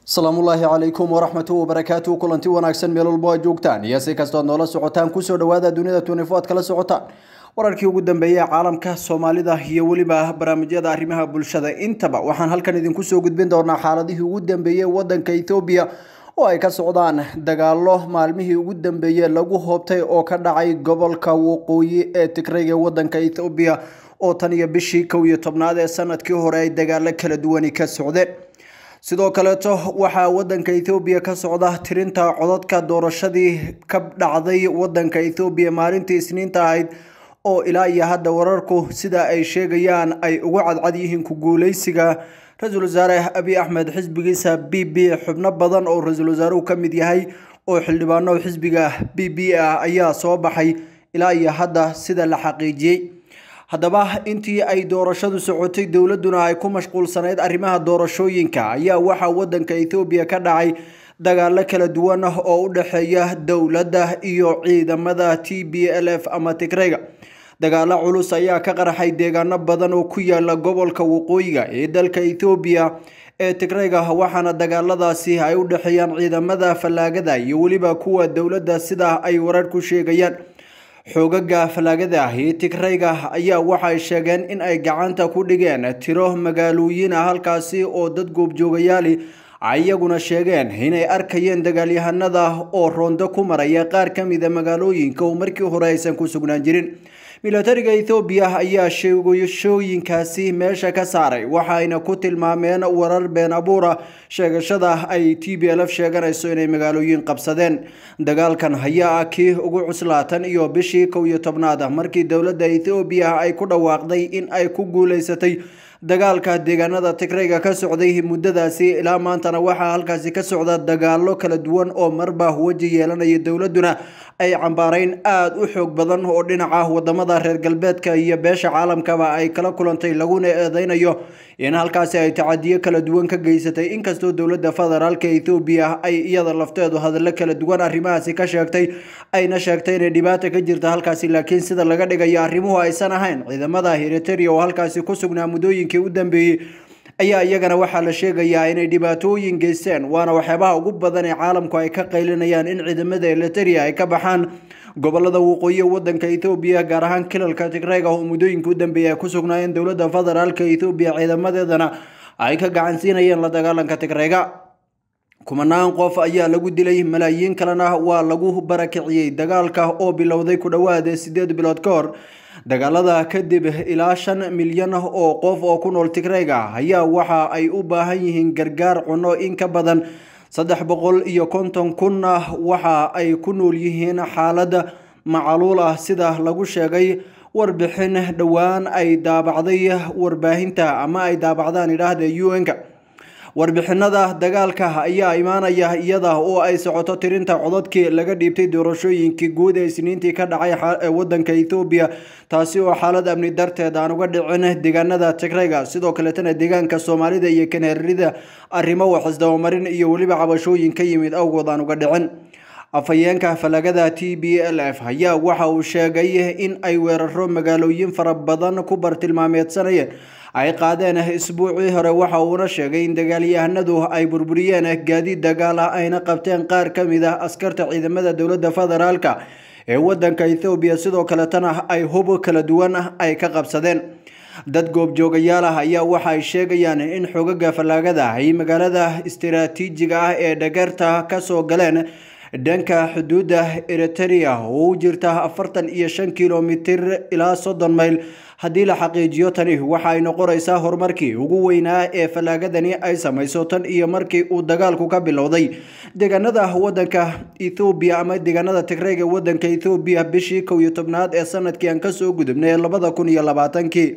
asalaamullaahi calaykum waraxmatu wabarakaatu kulanti wanaagsan meel walbo aad joogtaan iyo si kastood noola socotaan kusoo dhawaada dunida tunifo aad kala socotaan wararkii ugu dambeeyey ee caalamka soomaalida iyo weliba barnaamijyada arrimaha bulshada intaba waxaan halkan idinku soo gudbin doonaa xaaladihii ugu dambeeyey wadanka ethoobiya oo ay ka socdaan dagaalo maalmihii ugu dambeeyey lagu hoobtay oo ka dhacay gobolka waqooyi ee tigrayga wadanka ethoobiya oo tan iyo bishii kow iyo tobnaad ee sanadkii hore ay dagaalo kala duwani ka socdeen sidoo kaleeto waxaa wadanka ethoobiya ka socda tirinta codadka doorashadii ka dhacday wadanka ethoobiya maalintii isniinta ahayd oo ilaa iyo hadda wararku sida ay sheegayaan ay ugu cadcad yihiin ku guuleysiga ra-iisul wasaare abiy axmed xisbigiisa b b xubno badan oo ra-iisul wasaaruhu ka mid yahay oo xildhibaano xisbiga b b ah ayaa soo baxay ilaa iyo hadda sida la xaqiijiyey haddaba intii ay doorashadu socotay dowladuna ay ku mashquulsanayd arrimaha doorashooyinka ayaa waxaa wadanka ethoobiya ka dhacay dagaalo kala duwan oo u dhexeeya dowladda iyo ciidamada t b l f ama tigrayga dagaalo culus ayaa ka qarxay deegaano badan oo ku yaala gobolka waqooyiga ee dalka ethoobiya ee tigrayga waxaana dagaaladaasi ay u dhexeeyaan ciidamada fallaagada iyo weliba kuwa dowladda sida ay warar ku sheegayaan xoogaga fallaagada ah ee tigrayga ayaa waxay sheegeen in ay gacanta ku dhigeen tiro magaalooyin ah halkaasi oo dad goobjoogayaali iyaguna sheegeen inay arkayeen dagaalyahanada oo roondo ku maraya qaar ka mida magaalooyinka oo markii hore aysan ku sugnaan jirin milatariga ethoobiya ayaa sheegashooyinkaasi meesha ka saaray waxayna ku tilmaameen warar been abuura sheegashada ay t b l f sheeganayso inay magaalooyin qabsadeen dagaalkan ayaa ah kii ugu cuslaatan iyo bishii kow iyo tobnaad markii dowladda ethoobiya ay ku dhawaaqday in ay ku guuleysatay dagaalka deegaanada tigrayga ka socday muddadaasi ilaa maantana waxaa halkaasi ka socda dagaalo kala duwan oo marba weji yeelanaya dowladuna ay cambaarayn aada u xoog badan oo dhinaca wadamada reer galbeedka iyo beesha caalamkaba ay kala kulantay laguna eedeynayo in halkaasi ay tacadiyo kala duwan ka geysatay inkastoo dowladda federaalka ethoobiya ay iyada lafteedu hadallo kala duwan arrimahaasi ka sheegtay ayna sheegtay inay dhibaata ka jirta halkaasi laakiin sida laga dhigayo arrimuhu aysan ahayn ciidamada eriteria oo halkaasi ku sugnaa muddooyinkii u dambeeyey ayaa iyagana waxaa la sheegayaa inay dhibaatooyin geysteen waana waxyaabaha ugu badan ee caalamku ay ka qaylinayaan in ciidamada eriteria ay ka baxaan gobolada waqooyi wadanka ethoobiya gaar ahaan kilalka tigrayga oo muddooyinka u dambeeyay ay ku sugnaayeen dowladda federaalka ethoobiya ciidamadeedana ay ka gacansiinayeen la dagaalanka tigrayga kumanaan qof ayaa lagu dilay malaayiin kalena waa lagu barakiciyey dagaalka oo bilowday ku dhowaad sideed bilood ka hor dagaalada kadib ilaa shan milyan oo qof oo ku nool tigrayga ayaa waxa ay u baahan yihiin gargaar cuno in ka badan saddex boqol iyo konton kunna waxa ay ku nool yihiin xaalad macaluul ah sida lagu sheegay warbixin dhowaan ay daabacday warbaahinta ama ay daabacdaan idhaahda un-ka warbixinada dagaalka ayaa imaanaya iyada oo ay socoto tirinta codadkii laga dhiibtay doorashooyinkii guud ee isniintii ka dhacay wadanka ethoobiya taasi oo xaalad amni darteed aan uga dhicin deegaanada tigrayga sidoo kaleetana deegaanka soomaalida iyo kaneerida arrimo waxisdabamarin iyo weliba cabashooyin ka yimid awgood aan uga dhicin afhayeenka falagada t b l f ayaa waxa uu sheegay in ay weeraro magaalooyin fara badan ku bartilmaameedsanayeen ay qaadeen isbuucii hore waxa uuna sheegay in dagaalyahanadu ay burburiyeen gaadiid dagaal ah ayna qabteen qaar ka mid ah askarta ciidamada dowladda federaalka ee wadanka ethoobiya sidoo kaletana ay hub kala duwan ay ka qabsadeen dad goobjoogayaal ah ayaa waxa ay sheegayaan in xogaga fallaagada ay magaalada istiraatiijiga ah ee dhageerta kasoo galeen dhanka xuduudda eriteria oo u jirta afartan iyo shan kilomitir ilaa soddon mayl haddii la xaqiijiyo tani waxa ay noqonaysaa horumarkii ugu weynaa ee fallaagadani ay samayso tan iyo markii uu dagaalku ka bilowday deegaanada wadanka ethoobiya ama deegaanada tigrayga wadanka ethoobiya bishii kow iyo tobnaad ee sanadkii aan kasoo gudubnay ee labada kun iyo labaatankii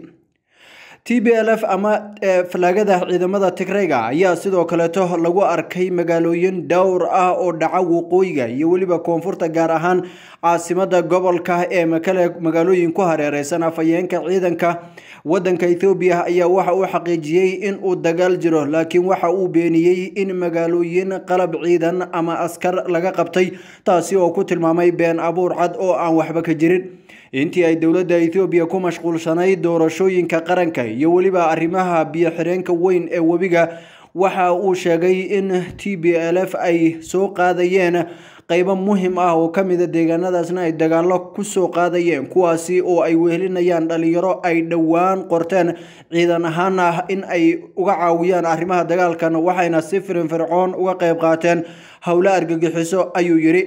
t b l f ama fallaagada ciidamada tigrayga ayaa sidoo kaleeto lagu arkay magaalooyin dhowr ah oo dhaca waqooyiga iyo weliba koonfurta gaar ahaan caasimada gobolka ee makale magaalooyin ku hareereysan afhayeenka ciidanka wadanka ethoobiya ayaa waxa uu xaqiijiyey in uu dagaal jiro laakiin waxa uu beeniyey in magaalooyin qalab ciidan ama askar laga qabtay taasi oo ku tilmaamay been abuur cad oo aan waxba ka jirin intii ay dowladda ethoobiya ku mashquulsanayd doorashooyinka qaranka iyo weliba arrimaha biyo xireenka weyn ee webiga waxa uu sheegay in t b l f ay soo qaadayeen qaybo muhim ah oo ka mida deegaanadaasna ay dagaalo kusoo qaadayeen kuwaasi oo ay wehelinayaan dhalinyaro ay dhowaan qorteen ciidan ahaana in ay uga caawiyaan arrimaha dagaalkan waxayna si firinfircoon uga qayb qaateen howlo argagixiso ayuu yidhi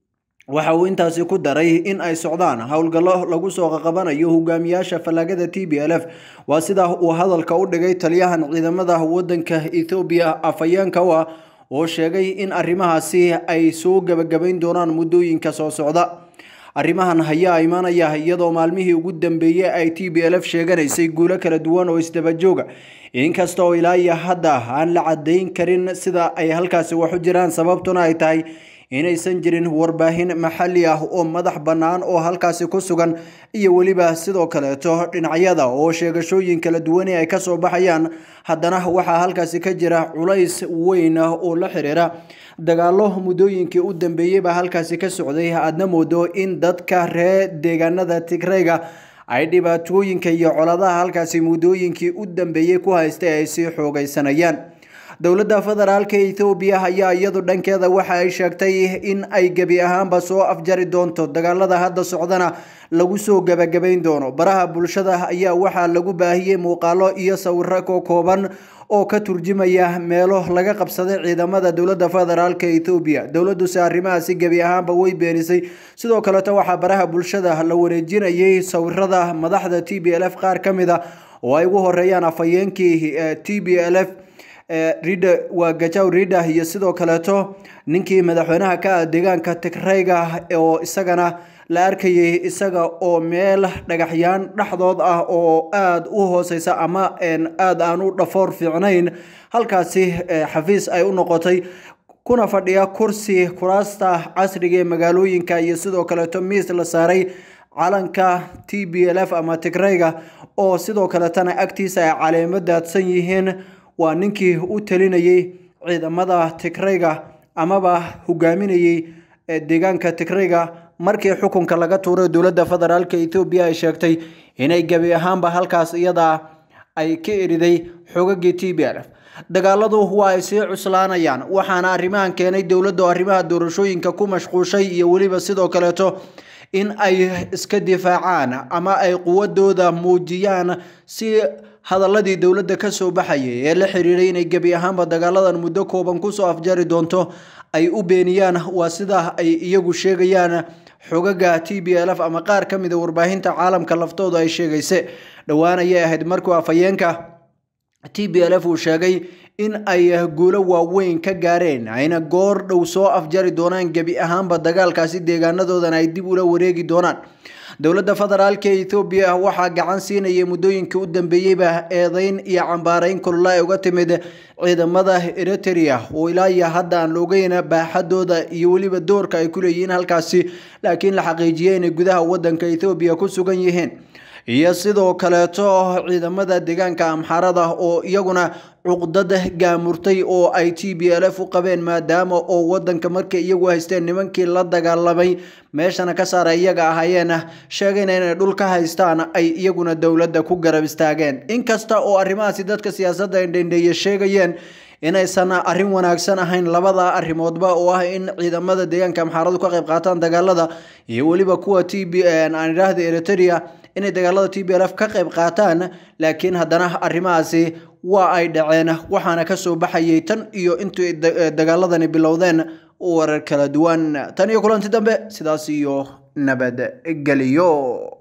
waxa uu intaasi ku daray in ay socdaan howlgallo lagu soo qaqabanayo hogaamiyaasha fallaagada t b l f waa sida uu hadalka u dhigay taliyahan ciidamada wadanka ethoobiya afhayeenka u ah oo sheegay in arrimahaasi ay soo gebagabayn doonaan muddooyinka soo socda arrimahan ayaa imaanaya iyadoo maalmihii ugu dambeeyey ay t b l f sheeganaysay guulo kala duwan oo isdabajooga inkasta oo ilaa iyo hadda aan la caddayn karin sida ay halkaasi wax u jiraan sababtuna ay tahay inaysan jirin warbaahin maxalli ah oo madax bannaan oo halkaasi ku sugan iyo weliba sidoo kaleeto dhinacyada oo sheegashooyin kala duwani ay kasoo baxayaan haddana waxaa halkaasi ka jira culays weyn oo la xiriira dagaalo muddooyinkii u dambeeyey baa halkaasi ka socday aadna moodo in dadka reer deegaanada tigreyga ay dhibaatooyinka iyo coladaha halkaasi muddooyinkii u dambeeyey ku haystay ay sii xoogaysanayaan dowladda federaalka ethoobiya ayaa iyadu dhankeeda waxa ay sheegtay in ay gebi ahaanba soo afjari doonto dagaalada hadda socdana lagu soo gebagabayn doono baraha bulshada ayaa waxaa lagu baahiyey muuqaalo iyo sawiro ko kooban oo ka turjumaya meelo laga qabsaday ciidamada dowladda federaalka ethoobiya dowladuse arrimahaasi gebi ahaanba way beenisay sidoo kaleto waxaa baraha bulshada la wareejinayay sawirada madaxda t b l f qaar ka mid a oo ay ugu horeeyaan afhayeenkii t b l f rida waa gajaw rida iyo sidoo kaleeto ninkii madaxweynaha ka ah deegaanka tigreyga oo isagana la arkayay isaga oo meel dhagaxyaan dhexdood ah oo aada u hooseysa ama aada aan u dhafoor fiicnayn halkaasi xafiis ay u noqotay kuna fadhiya kursi kuraasta casriga ee magaalooyinka iyo sidoo kaleeto miis la saaray calanka t b l f ama tigreyga oo sidoo kaletana agtiisa ay caleemo daadsan yihiin waa ninkii u talinayay ciidamada tigreyga amaba hogaaminayay deegaanka tigreyga markii xukunka laga tuuray dowladda federaalk ethoobiya ay sheegtay inay gebi ahaanba halkaas iyadaa ay ka eriday xogagii t b l f dagaaladu waa ay sii cuslaanayaan waxaana arrimahan keenay dowladda oo arrimaha doorashooyinka ku mashquushay iyo weliba sidoo kaleeto in ay iska difaacaan ama ay quwadooda muujiyaan si hadaladii dowladda ka soo baxayay ee la xiriiray inay gebi ahaanba dagaaladan muddo kooban kusoo afjari doonto ay u beeniyaan waa sida ay iyagu sheegayaan xogaga t b l f ama qaar ka mida warbaahinta caalamka laftooda ay sheegayse dhowaan ayay ahayd markuu afhayeenka t b l f uu sheegay in ay guulo waaweyn ka gaareen ayna goor dhow soo afjari doonaan gebi ahaanba dagaalkaasi deegaanadoodan ay dib ula wareegi doonaan dowladda federaalka ethoobiya waxaa gacan siinayay muddooyinkii u dambeeyeyba eedeyn iyo cambaarayn kulula ay uga timid ciidamada eritrea oo ilaa iyo hadda aan la ogeyn baaxadooda iyo weliba doorka ay ku leeyihiin halkaasi laakiin la xaqiijiyey inay gudaha wadanka ethoobiya ku sugan yihiin iyo sidoo kaleeto ciidamada deegaanka amxarada oo iyaguna cuqdad gaamurtay oo ay t b l f u qabeen maadaama oo wadanka markay iyagu haysteen nimankii la dagaalamay meeshana ka saara iyaga ahaayeen sheegayna inay dhul ka haystaan ay iyaguna dowladda ku garab istaageen inkasta oo arrimahaasi dadka siyaasadda indhendheeye sheegayeen inaysan arrin wanaagsan ahayn labada arrimoodba oo ah in ciidamada deegaanka amxaaradu ka qayb qaataan dagaalada iyo weliba kuwa t b aan idhaahda eritrea inay dagaalada t b l f ka qayb qaataan laakiin haddana arrimahaasi waa ay dhaceen waxaana kasoo baxayay tan iyo intii dagaaladani bilowdeen warar kala duwan tan iyo kulanti dambe sidaas iyo nabadgeliyo